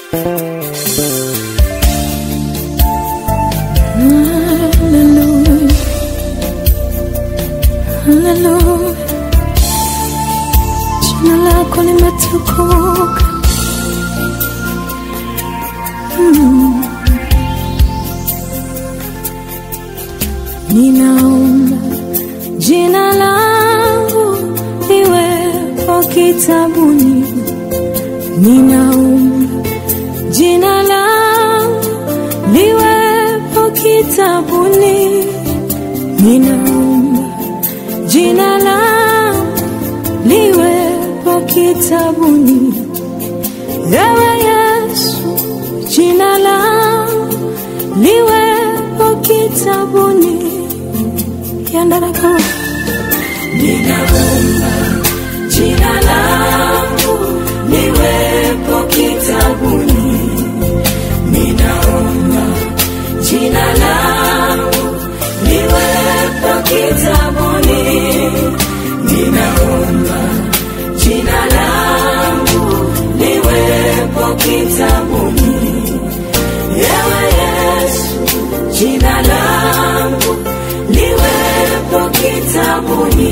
Hallelujah. Hallelujah. Jina lako limetukuka. Mm. Ninaomba jina langu liwepo kitabuni. Ninaomba jina langu liwepo kitabuni. Ninaomba jina langu liwepo kitabuni. Ewe Yesu, jina langu liwepo kitabuni. Yandarako. Ninaomba jina langu liwepo kitabuni. Ninaomba jina langu liwepo kitabuni. Ninaomba jina langu liwepo kitabuni. Ewe Yesu, jina langu liwepo kitabuni.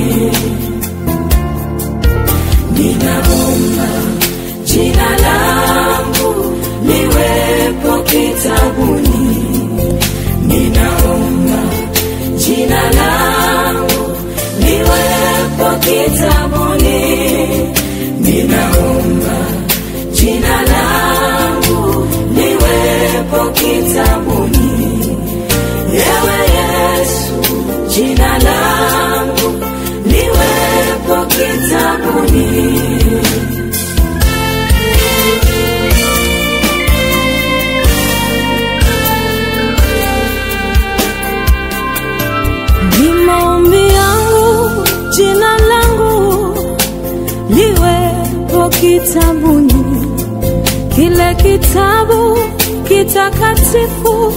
Ninaomba jina langu liwepo kitabuni. Ninaomba jina langu liwepo kitabuni. Ninaomba jina langu liwepo kitabuni. Ewe Yesu, jina langu liwepo kitabuni. Ni maombi yangu jina langu liwepo kitabuni, kile kitabu kitakatifu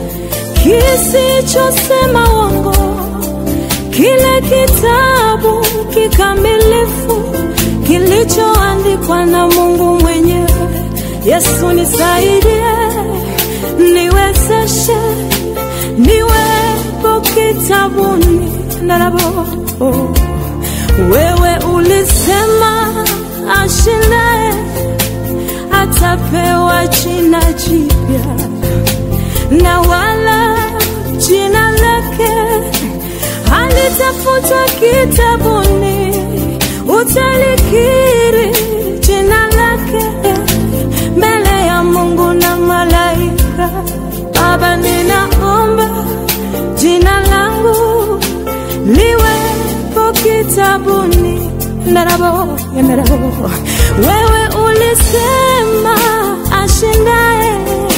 kisichosema uongo, kile kitabu kikamilifu kilichoandikwa na Mungu mwenyewe. Yesu nisaidie, niwezeshe, niwepo kitabuni ndarabo wewe ulisema ashindaye atapewa jina jipya na wala jina lake halitafutwa kitabuni. Utalikiri jina lake mbele ya Mungu na malaika. Baba, ninaomba jina langu liwepo kitabuni. Ndarabo, ndarabo. Wewe ulisema ashindaye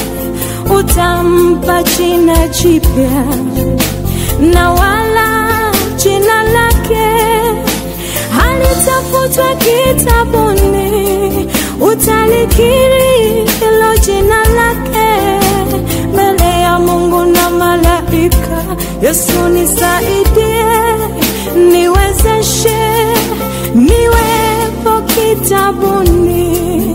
utampa jina jipya na wala jina lake halitafutwa kitabuni. Utalikiri hilo jina lake mbele ya Mungu na malaika. Yesu nisaidie, niwezeshe, niwepo kitabuni.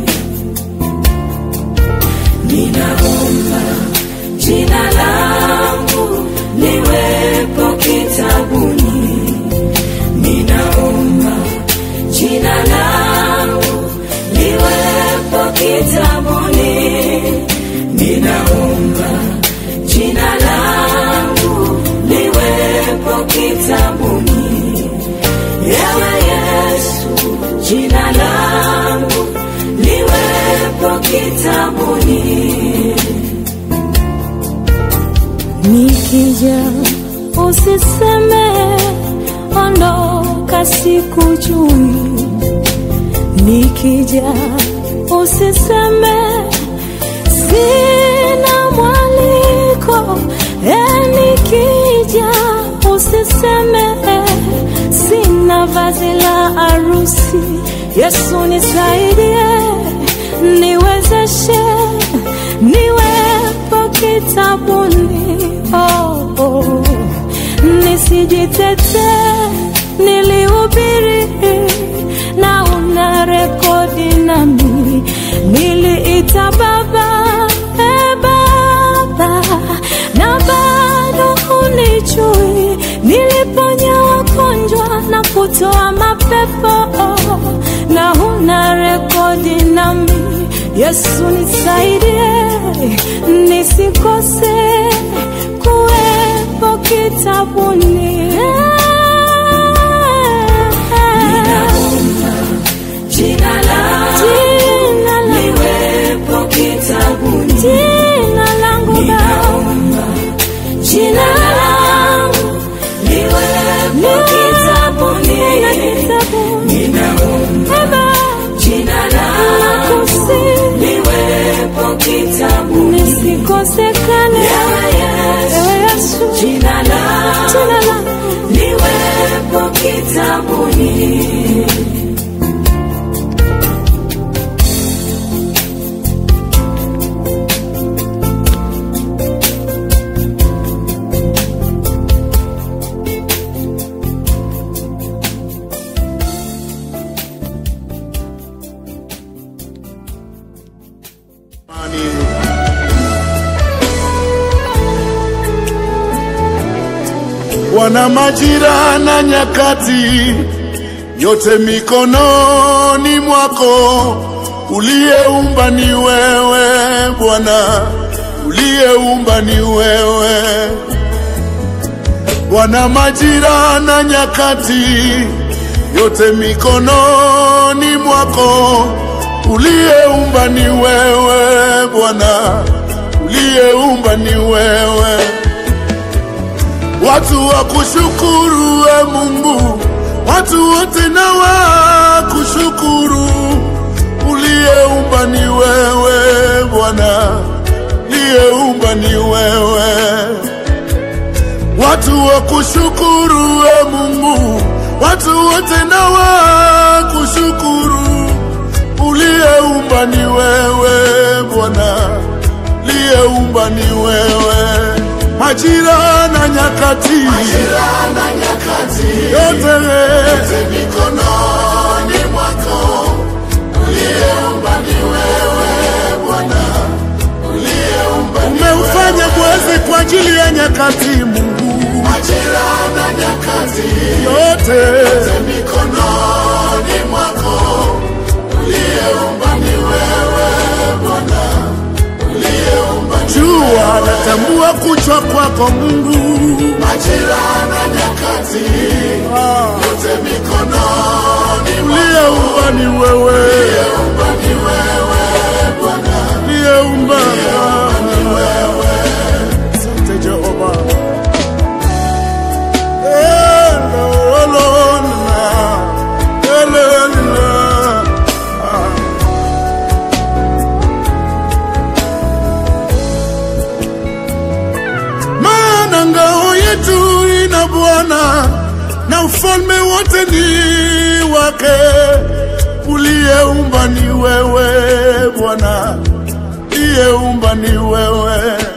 Ninaomba jina langu liwepo kitabuni. Ninaomba jina langu liwepo kitabuni. Ninaomba jina langu liwepo kitabuni. Ewe Yesu, jina langu liwepo kitabuni. Nikija usiseme ondoka, sikujui. Nikija usiseme sina mwaliko. E, nikija usiseme sina vazi la harusi. Yesu nisaidie, niwezeshe, niwepo kitabuni. Oh, oh. Nisijitete, nilihubiri na una rekodi nami, niliita kutoa mapepo na huna rekodi nami. Yesu nisaidie, nisikose kuwepo kitabuni. Jina lako Jina la- liwepo kitabuni. jina langu Baba, Jina langu liwepo kitabuni. kitabuni. Ninaomba Baba, jina lako nakusihi liwepo kitabuni. nisikosekane. Ewe Yesu, Ewe Yesu, jina lako jina langu liwepo kitabuni. Wana majira na nyakati, yote mikononi mwako. Uliyeumba ni wewe Bwana, uliyeumba ni wewe. Wana majira na nyakati, yote mikononi mwako. Uliyeumba ni wewe Bwana, uliyeumba ni wewe. Watu wa kushukuru e Mungu, watu wote na wa kushukuru. Uliyeumba ni wewe Bwana, uliyeumba ni wewe. Watu wa kushukuru e Mungu, watu wote na wa kushukuru. Uliyeumba ni wewe Bwana, uliyeumba ni wewe. Majira na nyakati, yote yote mikononi mwako. Uliyeumba ni wewe Bwana, uliyeumba umeufanya mwezi kwa ajili ya nyakati Mungu. Majira na nyakati, yote yote mikononi mwako. Uliyeumba ni wewe Bwana, uliyeumba jua natambua kuchwa kwako Mungu. Majira na nyakati, yote mikononi uliyeumba ni wewe, uliyeumba ni wewe Bwana, uliyeumba ni wewe. Asante Jehova. Elolona, elelina. Ah. maana ngao yetu ina Bwana na ufalme wote ni wake. Uliyeumba ni wewe Bwana, uliyeumba ni wewe.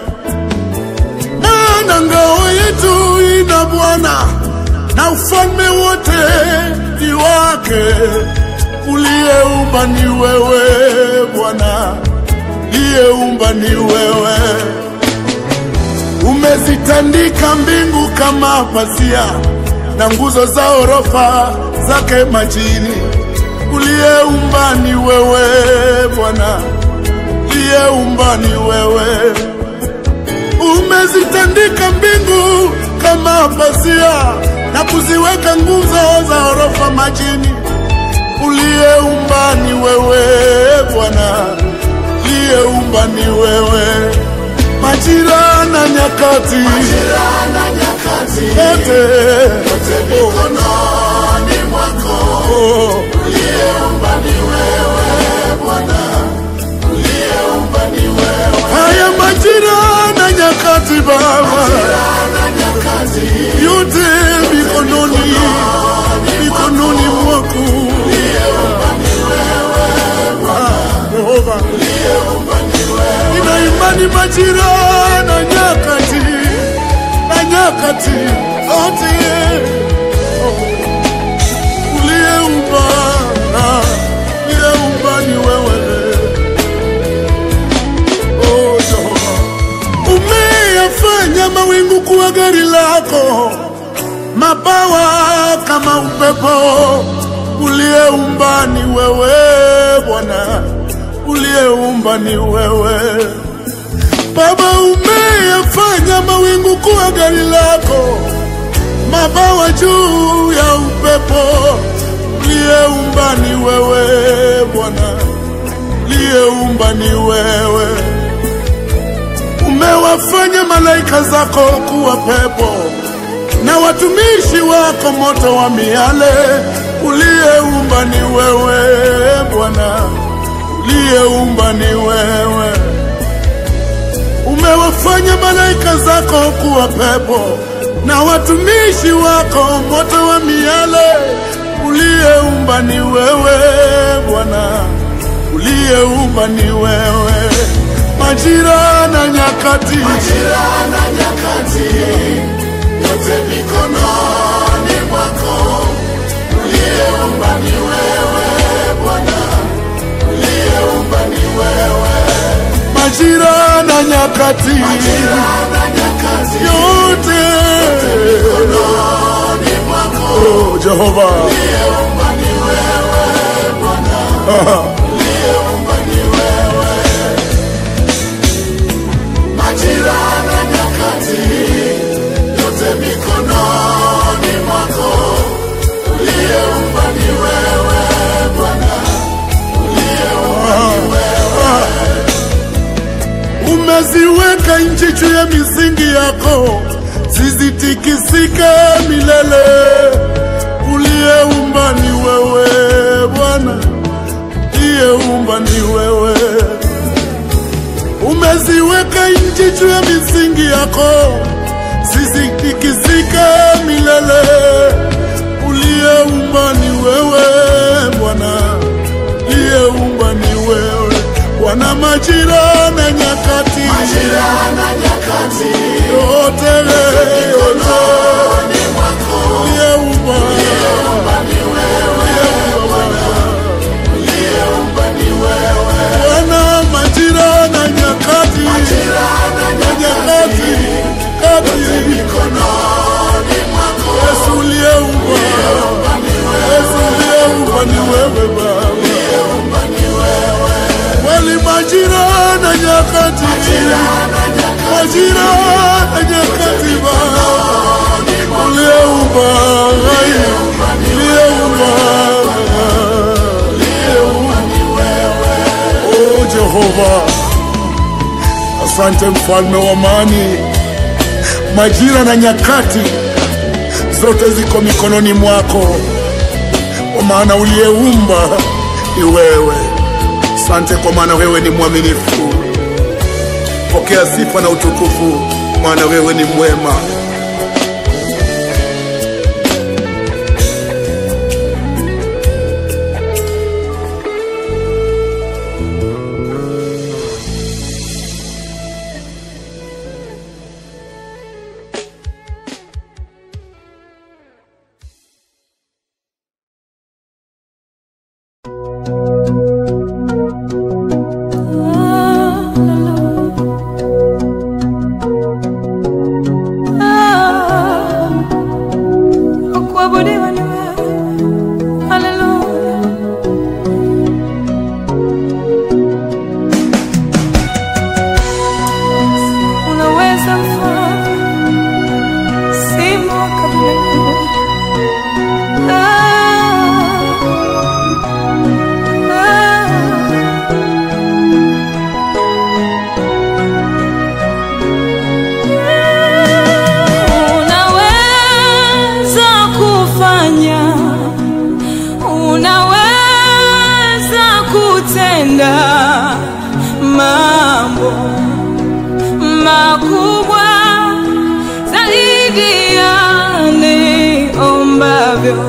Maana ngao yetu ina Bwana na ufalme wote ni wake. Uliyeumba ni wewe Bwana, uliyeumba ni wewe umezitandika mbingu kama pazia na nguzo za orofa zake majini. Uliyeumba ni wewe Bwana, uliyeumba ni wewe. Umezitandika mbingu kama pazia na kuziweka nguzo za orofa majini. Uliyeumba ni wewe Bwana, uliyeumba ni wewe majira na nyakati, yote mikononi mwako. Uliyeumba ni wewe Bwana, uliyeumba ni wewe. Haya majira na nyakati Baba, yote mikononi mikononi mwako. Ah, Yehova nina imani majira na nyakati na nyakati zote oh, uliyeumba ah, uliyeumba ni wewe oh, Jehova umeyafanya mawingu kuwa gari lako mabawa kama upepo uliyeumba ni wewe Bwana, uliyeumba ni wewe Baba. Umeyafanya mawingu kuwa gari lako, mabawa juu ya upepo. Uliyeumba ni wewe Bwana, uliyeumba ni wewe. Umewafanya malaika zako kuwa pepo na watumishi wako moto wa miale. Uliyeumba ni wewe Bwana, uliyeumba ni wewe. Umewafanya malaika zako kuwa pepo na watumishi wako moto wa miale. Uliyeumba ni wewe Bwana, uliyeumba ni wewe. Majira na nyakati, majira na nyakati yote mikononi mwako. Uliyeumba ni wewe Bwana, uliyeumba ni wewe. Majira na nyakati, majira na nyakati yote mikononi mwako. Oh, Jehova, uliyeumba ni wewe Bwana, uliyeumba ni wewe. Majira na nyakati yote mikononi mwako. Uliyeumba ni wewe Bwana, uliyeumba ni wewe. Umeziweka nchi juu ya misingi yako, zisitikisike milele. Uliyeumba ni wewe Bwana, uliyeumba ni wewe. Umeziweka nchi juu ya misingi yako, zisitikisike milele. Uliyeumba ni wewe Bwana, uliyeumba ni wewe Bwana. Majira na nyakati, majira na nyakati yote yote uliyeumba ni wewe Bwana, majira na nyakati, na nyakati kati Yesu uliyeumba, Yesu uliyeumba ni wewe Baba, kweli majira na nyakati, majira na nyakati Baba, uliyeumba, uliyeumba, Oh Jehova, asante mfalme wa amani. Majira na nyakati zote ziko mikononi mwako, kwa maana uliyeumba ni wewe. Asante kwa maana wewe ni mwaminifu. Pokea sifa na utukufu, maana wewe ni mwema. Kuabudiwa ni wewe. Haleluya. Unaweza mfalme, simba wa kabila la Yuda. Ah, Unaweza kufanya, unaweza kutenda mambo makubwa zaidi ya niombavyo.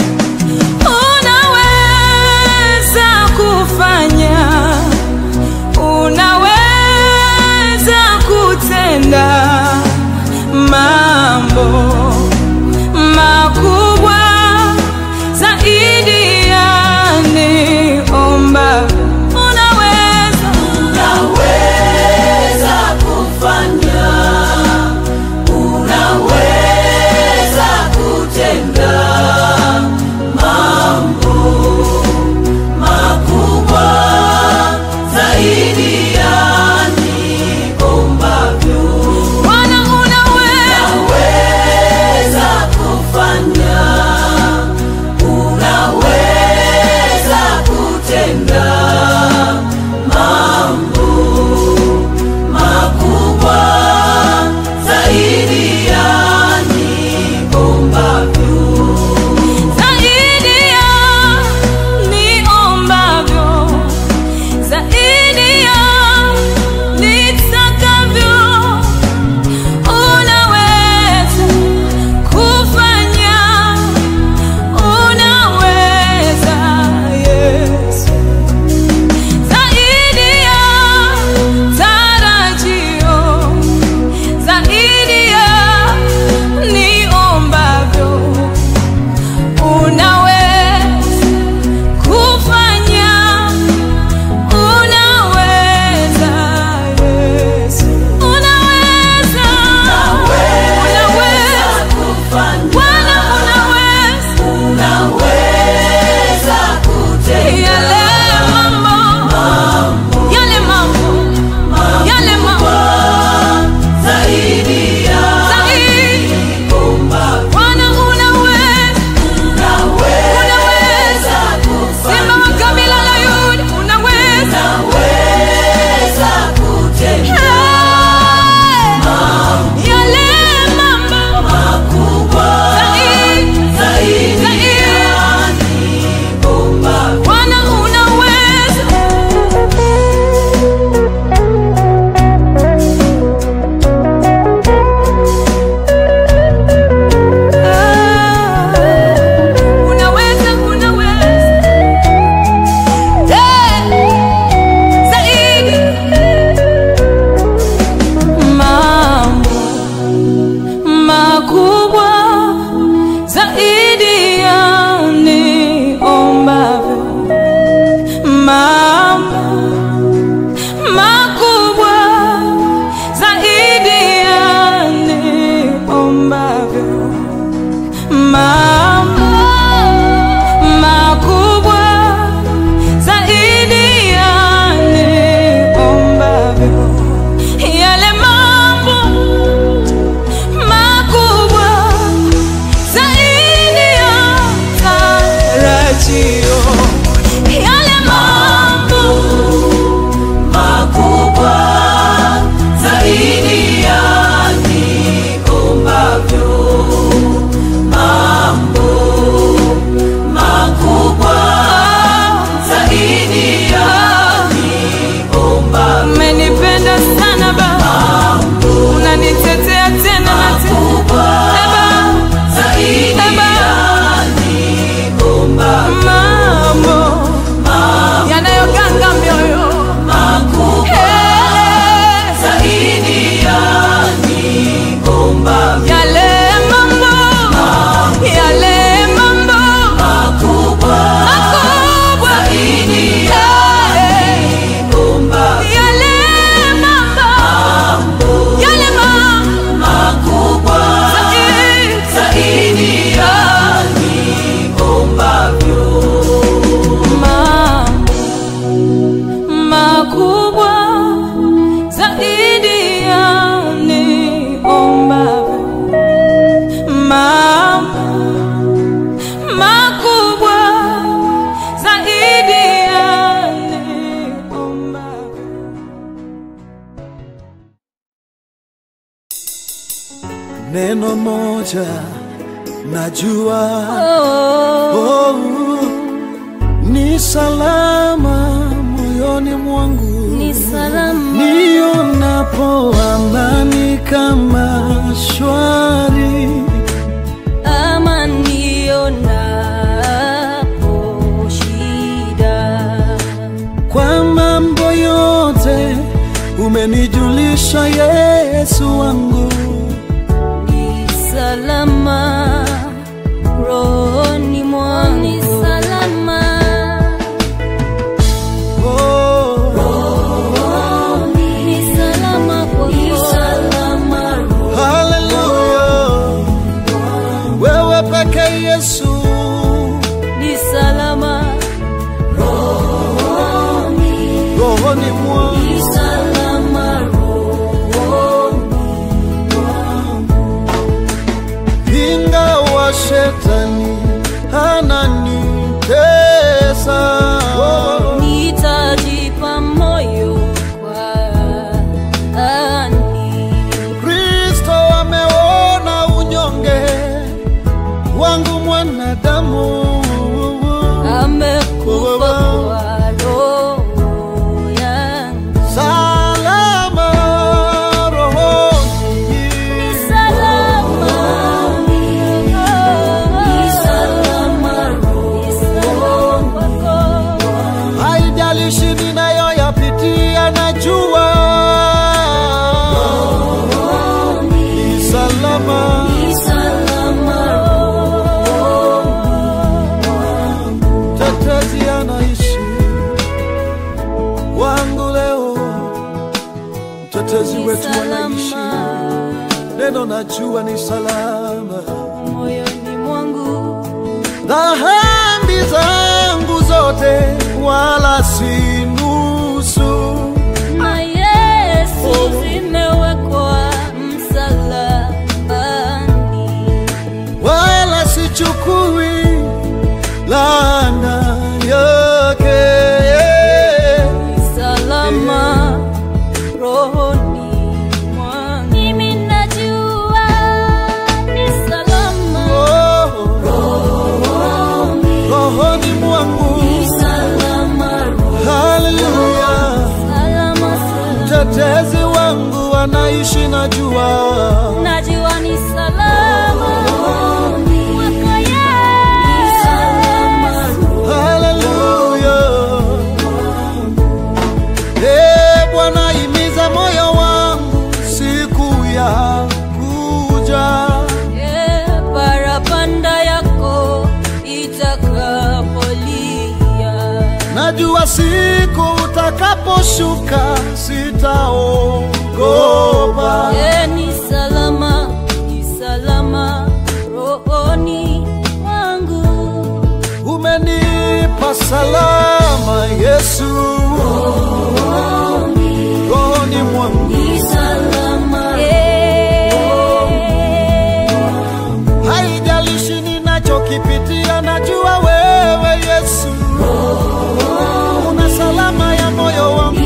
Unaweza kufanya, unaweza kutenda mambo makubwa zaidi ya niomba. Unaweza, Unaweza kufanya, unaweza neno moja najua Oh, oh, ni salama moyoni mwangu ni salama nionapo amani kama shwari ama nionapo shida kwa mambo yote umenijulisha Yesu wangu ni salama rohoni mwangu ni salama oh, ni salama kwako haleluya wewe peke Yesu ni salama rohoni mwangu ingawa shetani ananitesa nitajipa moyo kwa ani Kristo ameona unyonge wangu mwanadamu amekufa kwa roho yangu salama rohoni ni salama ni salama ni salama kwako haijalishi ninayoyapitia najua ni salama tetezi anaishi wangu leo mtetezi wetu anaishi neno najua ni salama moyoni mwangu dhambi zangu zote wala si nusu na Yesu zimewekwa msalabani wala sichukui laana yake salama rohoni mwangu. Mimi najua ni salama Oh, rohoni mwangu haleluya salama salama, mtetezi wangu anaishi najua najua ni salama kwako Yesu. haleluya Eh, bwana imiza moyo wangu siku ya kuja Eh, parapanda yako itakapolia najua siku utakaposhuka sitaogopa Eh, ni salama ni salama rohoni mwangu umenipa salama yesu rohoni mwangu Eh, haijalishi ninachokipitia najua wewe yesu una salama ya moyo wangu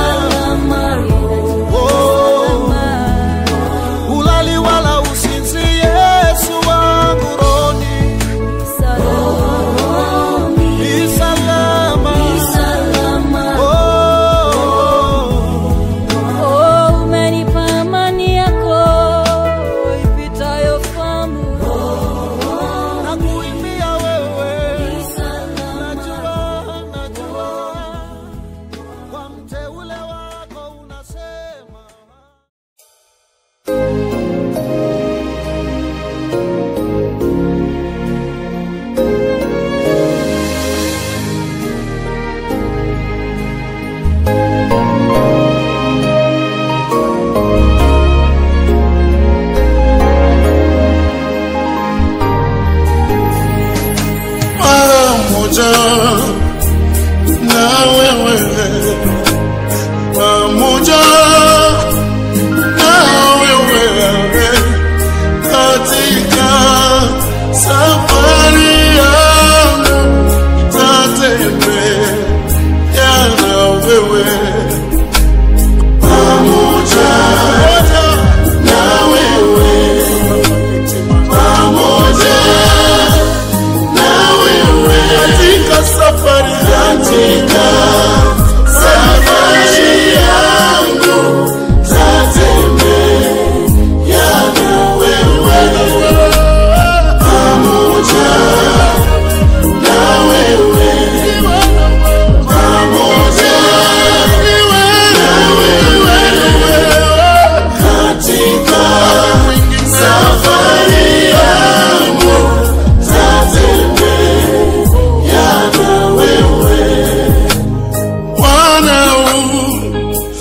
Oh, ulali wala usinzi yesu wangu roni ni salama Oh,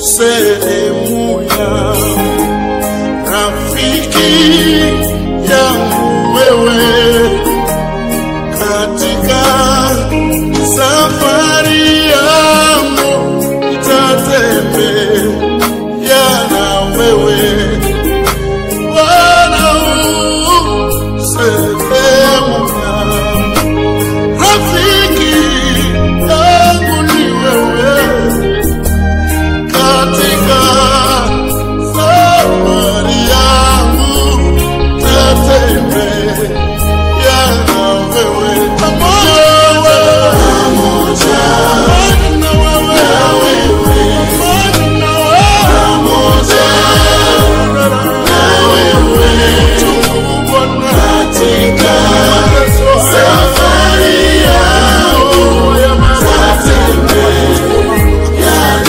sehemu ya rafiki yangu wewe katika safari yangu nitatembea na wewe Bwana u sehemu ya rafiki yangu ni wewe katika safari yangu tatembea na wewe pamoja pamoja na wewe pamoja na wewe pamoja na wewe katika safari yangu tatembea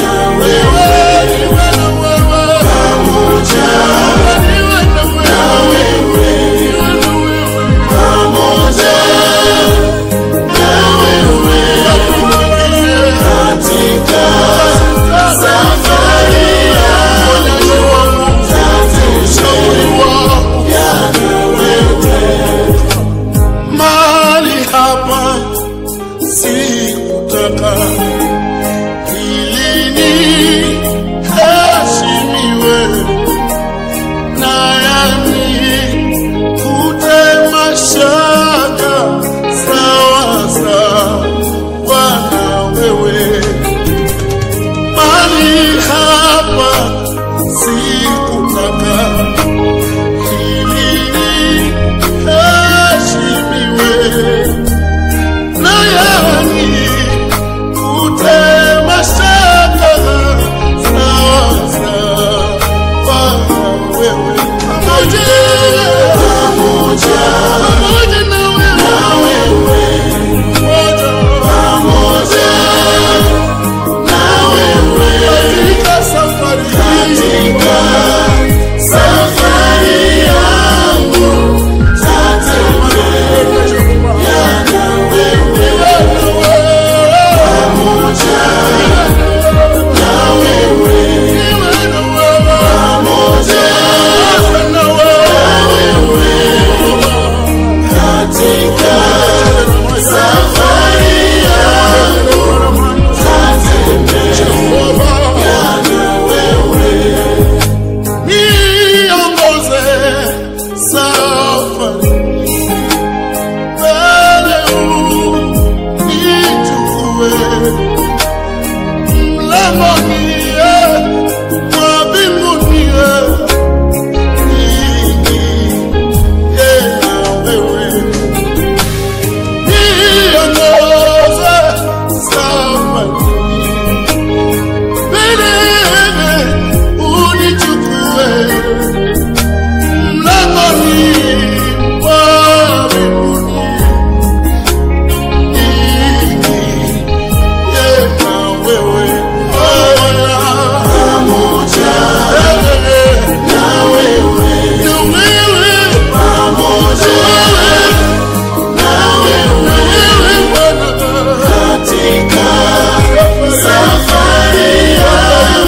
Mali hapa sikutaka ilini heshimiwe na yami kutema shaka sawa sawa na wewe mali hapa sikutaka ilini heshimiwe na yami kutema shaka sawa sawa wewe pamoja pamoja pamoja na wewe pamoja na wewe katika safari katika safari yangu Niongoze safari mbele unichukue mlangoni mwa mbinguni niingie na wewe niongoze safari mbele unichukue mlangoni mwa mbinguni Safari ya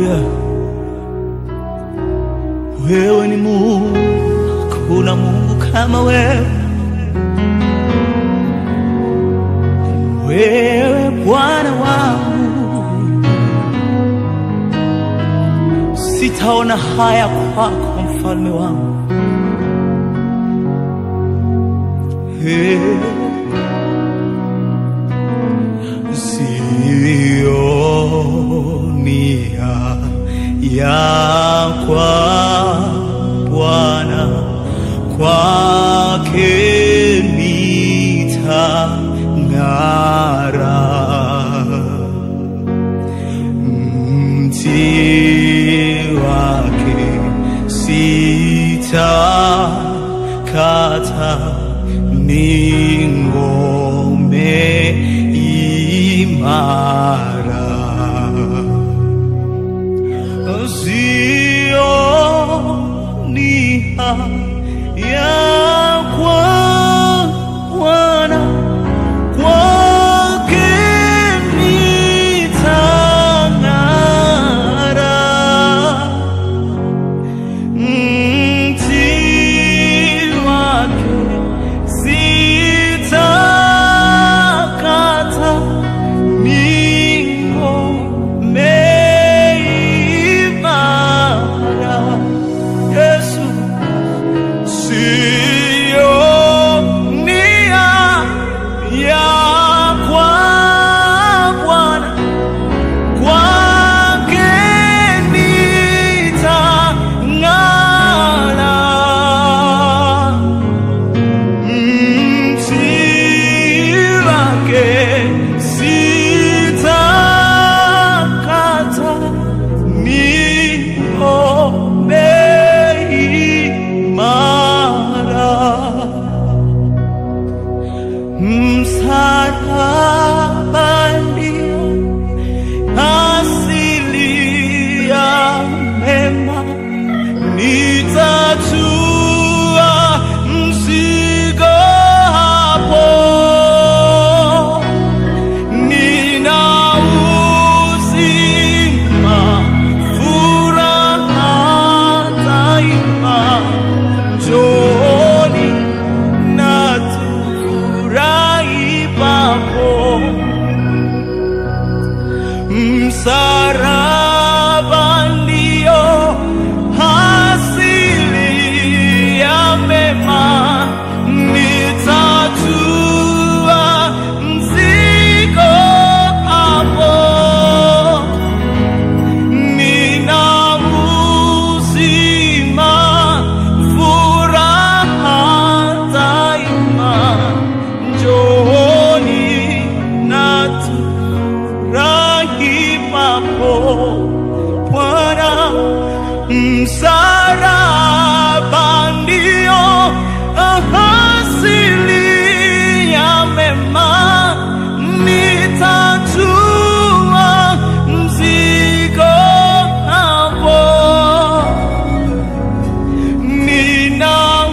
Haleluya, wewe ni Mungu, hakuna Mungu kama wewe. Wewe Bwana wangu, sitaona haya kwako, mfalme wangu. Hey. Sionia ya kwa Bwana kwake nitang'ara, mti wake sitakata, ni ngome imara. Sionia ya kwa Bwana kwake nitang'ara, mti wake sitakata, ni ngome imara. Yesu Sionia ya kwa Bwana kwake nitang'ara, mti wake sitakata, ni ngome imara msalaba ndio asili ya mema, nitatua mzigo hapo, nina uzima, furaha daima, njooni na tufurahi papo. Msalaba ndio asili ya mema, nitatua mzigo hapo nina uzima, furaha daima, njooni na tufurahi papo Bwana. Msalaba ndio asili ya mema, nitatua mzigo hapo nina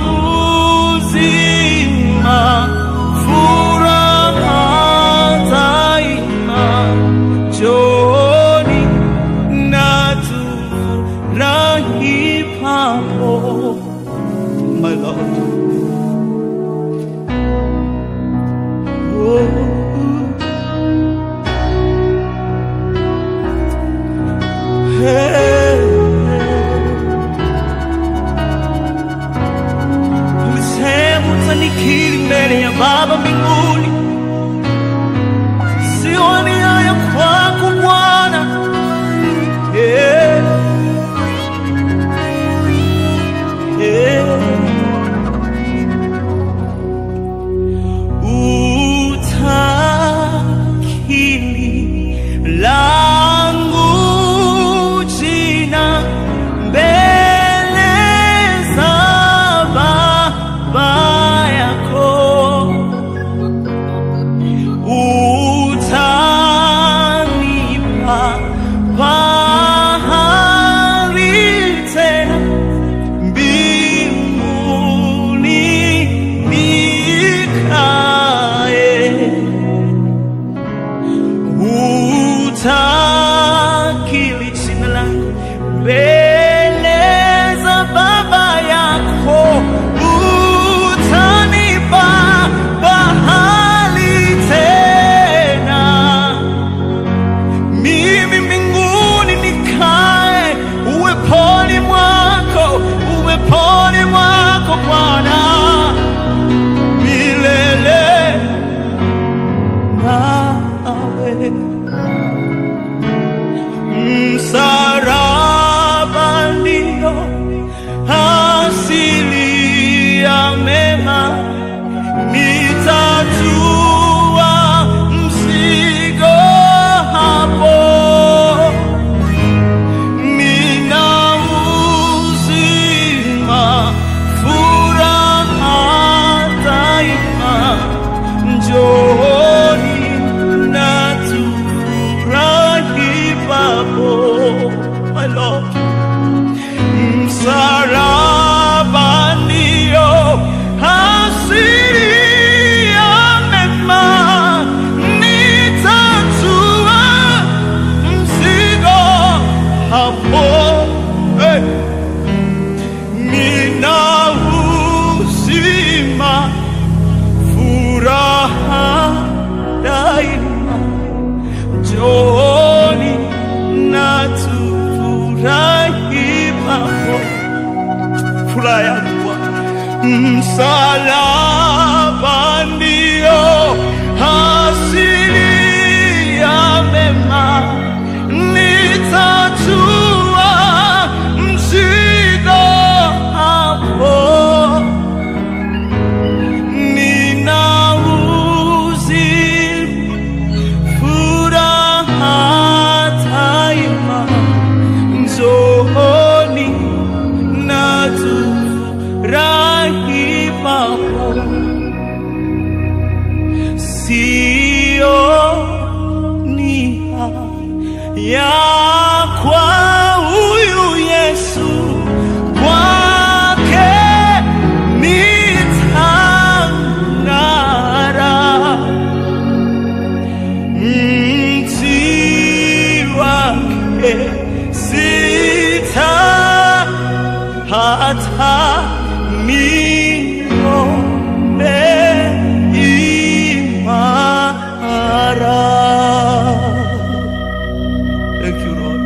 uzima, furaha daima, njooni na tufurahi papo. My Lord. Oh. Hey. Ulisema utanikiri mbele ya Baba mbinguni, sio nia ya kwako Bwana. Yeah. Yeah. Utakiri langu jina mbele za Baba yako, utanipa pahali tena mbinguni nikae utakili jina langu mbele za baba yako utanipa bahali tena mimi mbinguni nikae uweponi mwako uweponi mwako bwana milele nawe msaraba ndio asili ya mema nitatua mzigo hapo nina uzima furaha daima njooni na tufurahi papo my Lord msalaba ndio asili ya mema, nitatua mzigo hapo. Hey. Nina uzima, furaha daima, njooni na tufurahi pamoja furaha yangu Bwana. Msalaba ndio asili ya mema, nitatua mzigo hapo. Nina uzima, furaha daima, njooni na tufurahi pamoja. Sioni ya kwa huyu Yesu kwake nitang'ara mti wake sita hata nione imara. Thank you, Lord.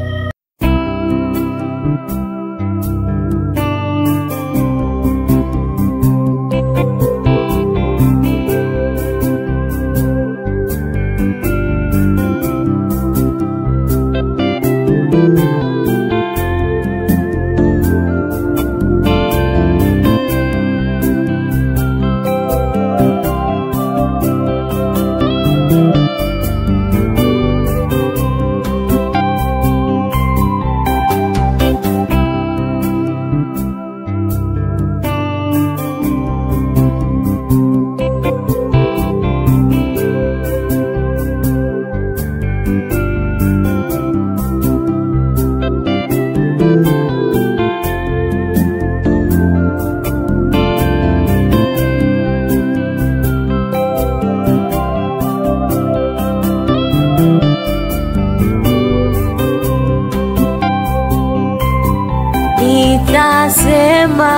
nitasema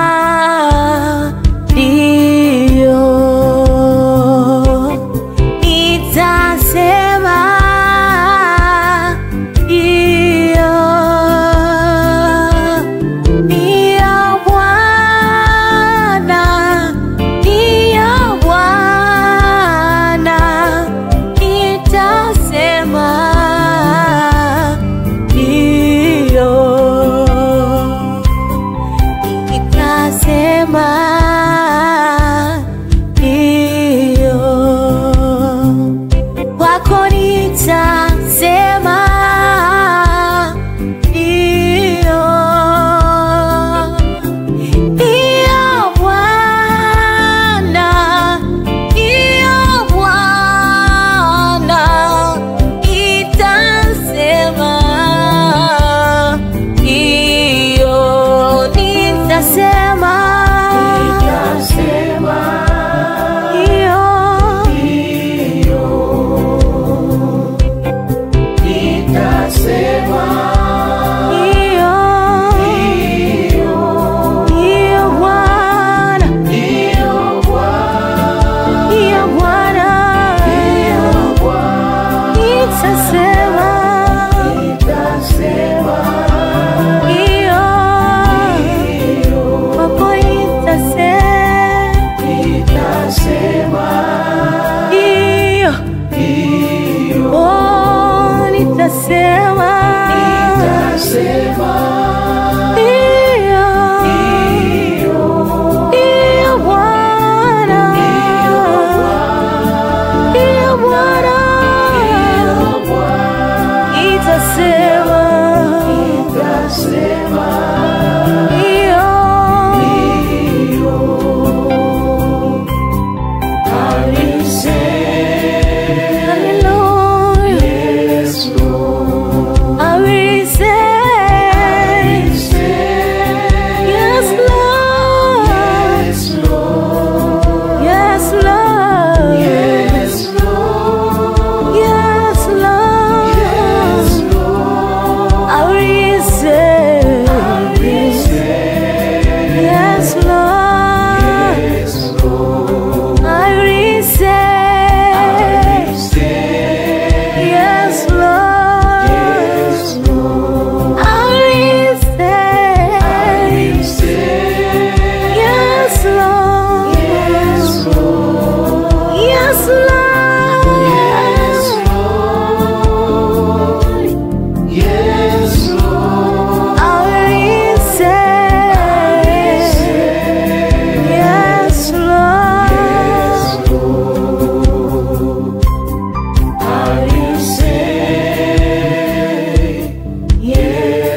ndio, nitasema ndio, ndio Bwana, ndio Bwana, nitasema ndio.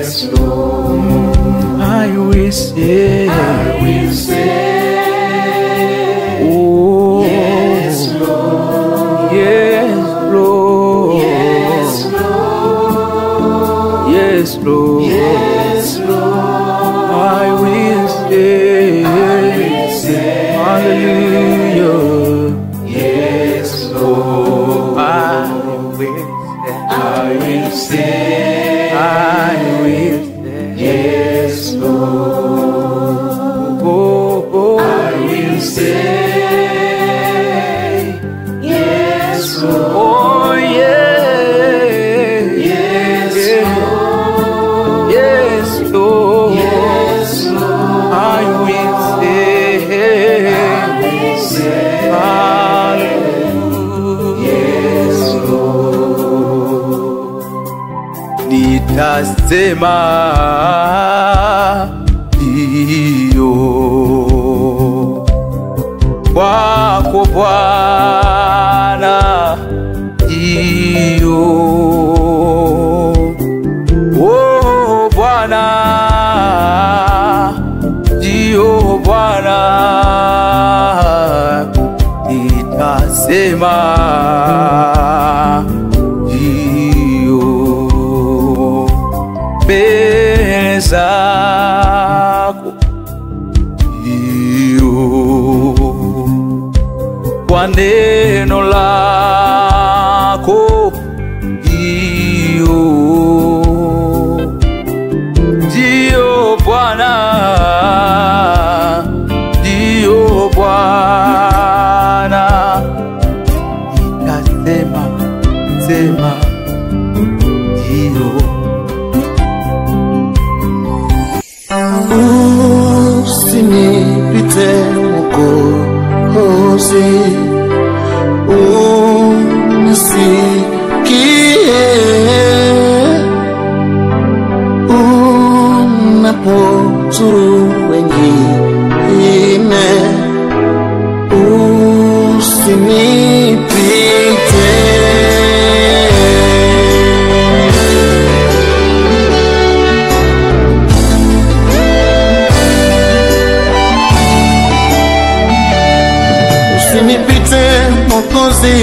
Yes, Lord. I will say, I will say, oh, yes, Lord. Yes, Lord. Yes, Lord. Yes, Lord. Yes, Lord. I will say, I will say, Hallelujah. Yes, Lord. I will say, I will say, I will say, yes, Lord. Oh, oh, I will say, yes, Lord. Oh, yeah, yes, Lord. Yes, Lord. Yes, Lord. I will say, I will say, Hallelujah. Yes, nitasema ndiyo kwako Bwana, ndiyo oh Bwana, ndiyo Bwana, nitasema ndiyo mbele zako ndiyo kwa neno lako ndiyo ndiyo Bwana ndiyo Bwana nitasema sema ndiyo usinipite Mwokozi, unisikie unapozuru wengine, usinipite usinipite Mwokozi,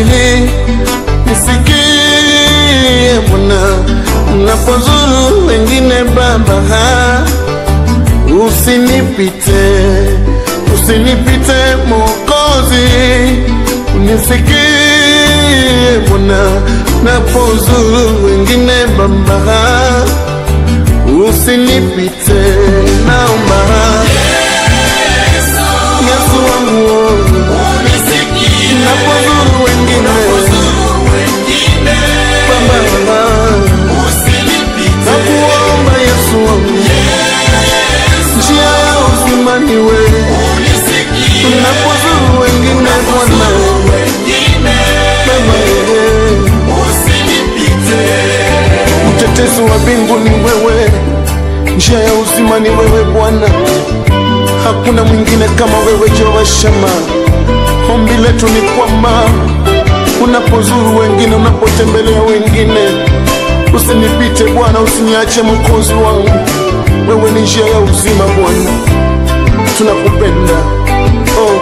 nisikie Bwana unapozuru wengine Baba, usinipite, usinipite Mwokozi, unisikie Bwana unapozuru wengine Baba, usinipite, naomba Yesu wangu napozuru wengine Baba, nakuomba Yesu wangu, njia ya uzima ni wewe. Unapozuru wengine Bwana, Baba, mtetezi wa mbingu ni wewe, njia ya uzima ni wewe Bwana, hakuna mwingine kama wewe Jehova Shama. Ombi letu ni kwamba unapozuru wengine, unapotembelea wengine, usinipite Bwana, usiniache mkozi wangu. Wewe ni njia ya uzima Bwana, tunakupenda oh.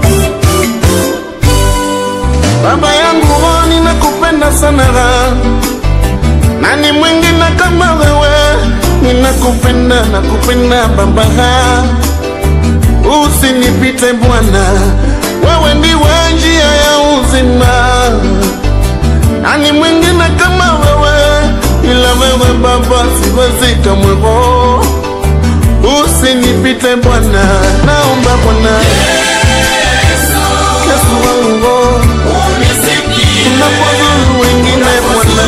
Baba yangu oh, ninakupenda sana, nani mwingine kama wewe? Ninakupenda, nakupenda Baba usinipite Bwana, wewe ndiwe njia ya uzima. Nani mwingine kama wewe? Ila wewe Baba, siwezi kamwe. oh. Usinipite Bwana, naomba Bwana Yesu wangu, oh. unapozuru wengine Bwana,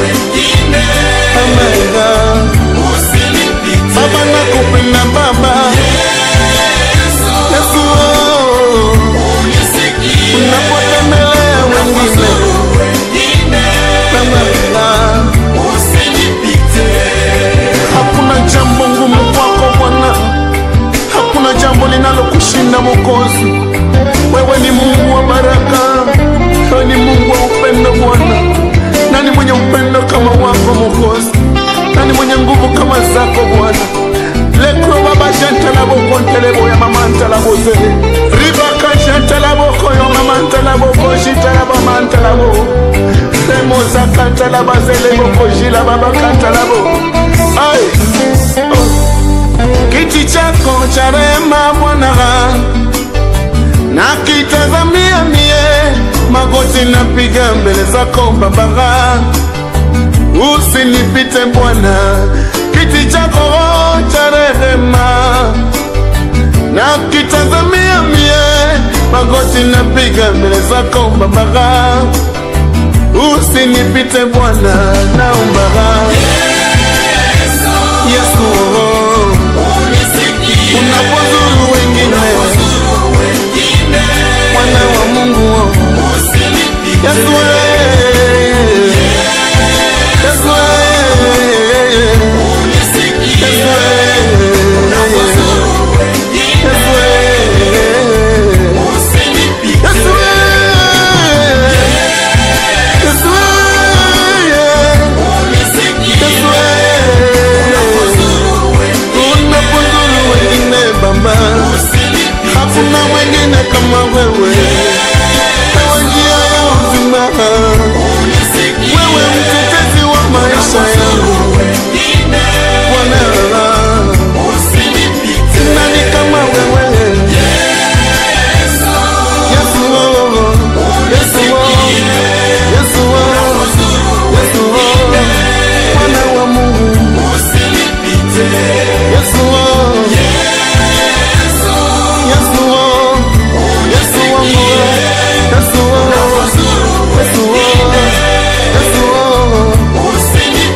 Baba, Baba nakupenda Baba Yesu, oh. unapotembelea wengine Baba, hakuna jambo ngumu kwako Bwana, hakuna jambo linalokushinda Mwokozi. Wewe ni Mungu wa baraka, wewe ni Mungu wa upendo Bwana. Nani mwenye upendo kama wako Mwokozi? Nani mwenye mwenye nguvu kama zako Bwana. lekro baba shantala boko ntelebo ya mama ntala bose ribaka shantala boko yo mama ntala boko shitala bama ntala bo remo zakantala bazele boko jila baba kantala bo ai oh. kiti chako cha rehema Bwana nakitazamia mie magoti napiga mbele zako Baba, usinipite Bwana, kiti chako cha rehema nakitazamia mie magoti napiga mbele zako Baba, usinipite Bwana, naomba Yesu, unapozuru wengine mwana wa Mungu Yesu wewe. Yesu wewe. Yesu wewe. Yesu wewe. Yesu wewe. Yesu wewe. Unapozuru wengine Baba, hakuna mwingine kama wewe Ewe njia ya uzima, wewe mtetezi wa maisha yangu Bwana, nani kama wewe Yesu, Yesu, Yesu, Yesu, Mwana wa Mungu Yesu, Yesu, Yesu wangu, Yesu, Yesu, Yesu,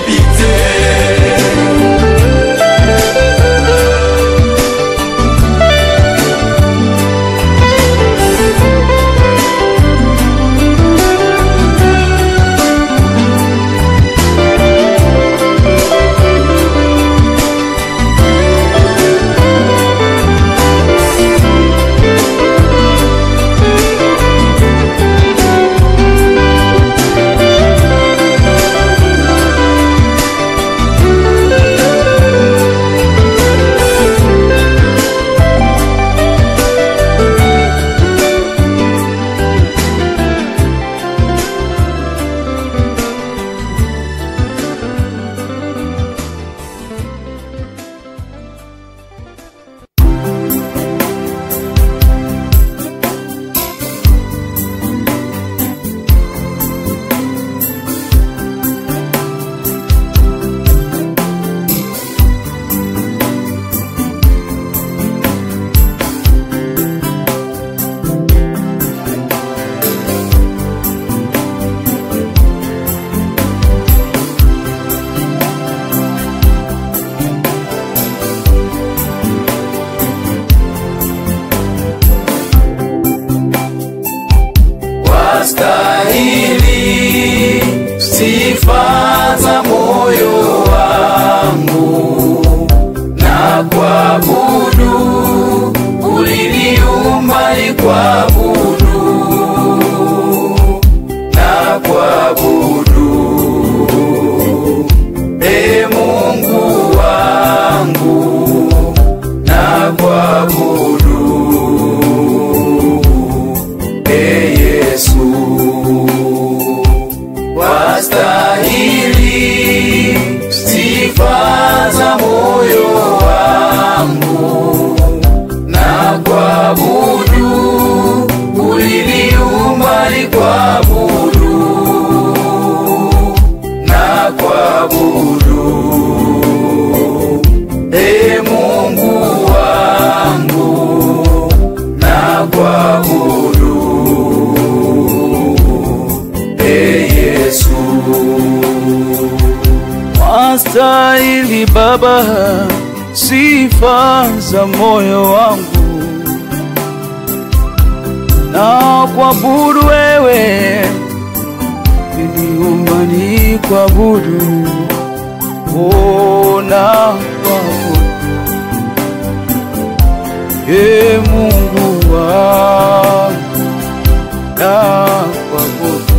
wastahili sifa za moyo wangu na kuabudu uliniumba ni kuabudu na kuabudu e Mungu wangu na kuabudu e Yesu wastahili sifa za moyo wangu na kuabudu uliniumba ni kuabudu na kuabudu e Mungu wangu na kuabudu e Yesu Wastahili Baba sifa za moyo wangu na kuabudu wewe, niliumba ni kuabudu oh, na kuabudu e Mungu wangu na kuabudu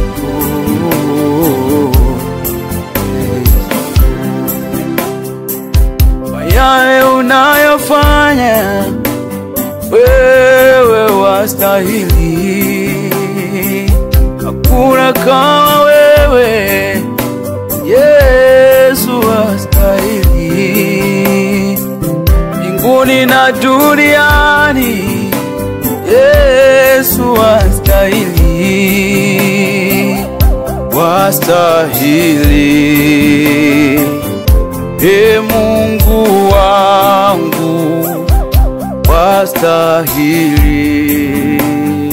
yale unayofanya wewe wastahili, hakuna kama wewe Yesu wastahili, mbinguni na duniani Yesu wastahili, wastahili, e Mungu wangu wastahili,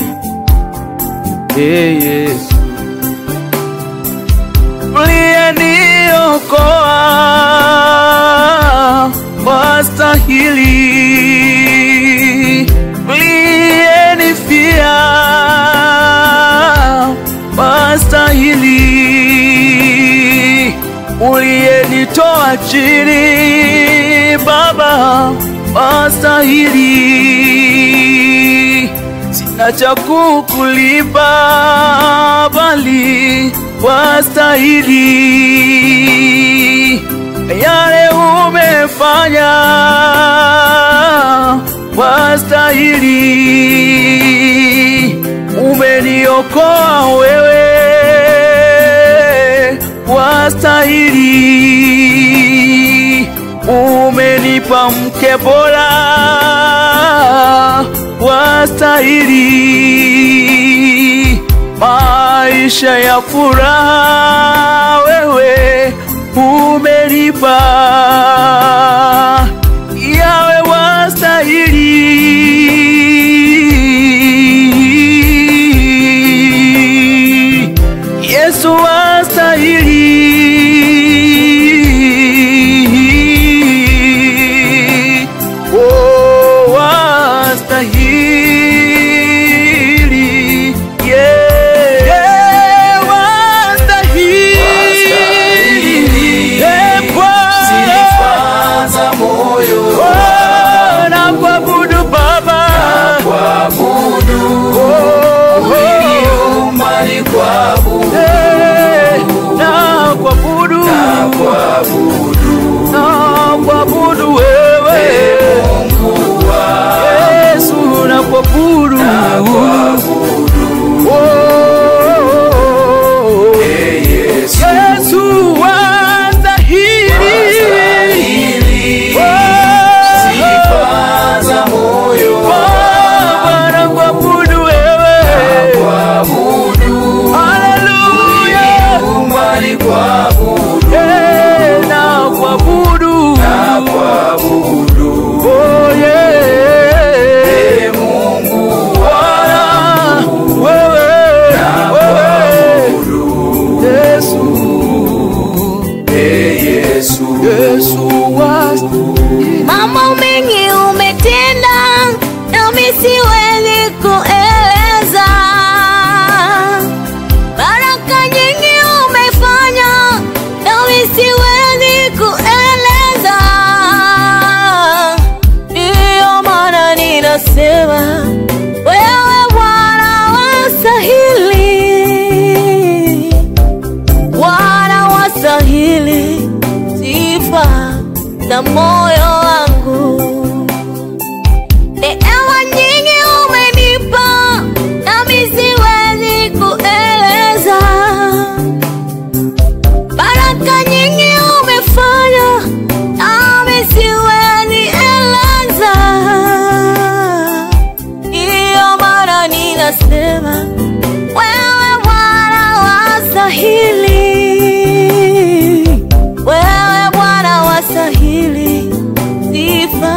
e Yesu uliyeniokoa wastahili, uliyenifia wastahili, uliyenitoa chini Baba wastahili, sina cha kukulipa bali wastahili, yale umefanya wastahili, umeniokoa wewe wastahili, umenipa mke bora wastahili, maisha ya furaha wewe umenipa yawe wastahili, Yesu wastahili, oh, wastahili, yeah, yeah, wastahili, yeah, Bwana. sifa za moyo Oh, na kuabudu Baba, kuabudu uliumba ni kuabudu Eh, na kuabudu kuabudu na kuabudu wewe Mungu wa Yesu, na kuabudu Oh, Yesu Yesu wastahili ili Oh, sifa za moyo Baba, na kuabudu wewe kuabudu Haleluya uliumba ni kuabudu Eh, na kuabudu kuabudu Oh, yeah. Mungu Bwana, wewe, wewe, Yesu, Yesu Yesu wastahili. Mambo mengi umetenda, nami siwezi kueleza. Baraka nyingi umefanya, nami siwezi kueleza. Ndiyo maana ninasema wewe Bwana wastahili, Bwana wastahili sifa za moyo wangu. Neema nyingi umenipa, nami siwezi kueleza. Baraka nyingi umefanya, nami siwezi eleza. Ndiyo maana ninasema wewe Bwana wastahili, wewe Bwana wastahili sifa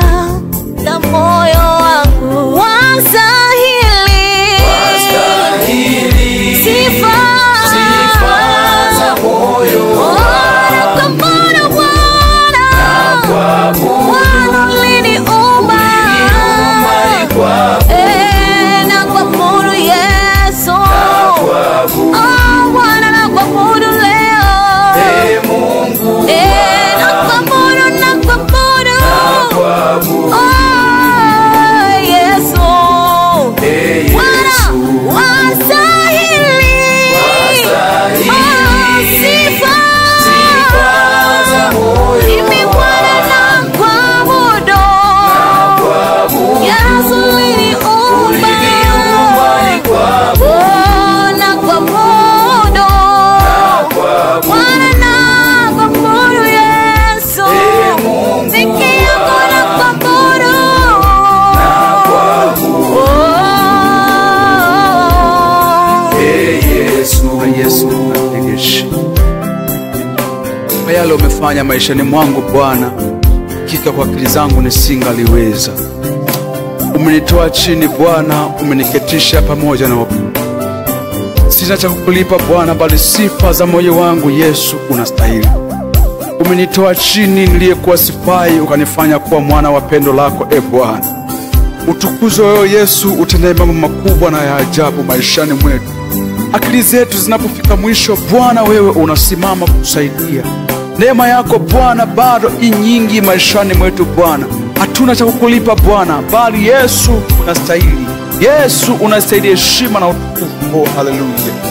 uliyofanya maishani mwangu Bwana, hakika kwa akili zangu nisingaliweza. Umenitoa chini Bwana, umeniketisha pamoja na wakuu. Sina cha kukulipa Bwana, bali sifa za moyo wangu Yesu unastahili. Umenitoa chini niliyekuwa sifai, ukanifanya kuwa mwana wa pendo lako, e Bwana. Utukuzwe wewe Yesu, utendaye mambo makubwa na ya ajabu maishani mwetu. Akili zetu zinapofika mwisho, Bwana wewe unasimama kutusaidia. Neema yako Bwana bado i nyingi maishani mwetu Bwana. Hatuna cha kukulipa Bwana, bali Yesu unastahili. Yesu unastahili heshima na utukufu. Oh, haleluya!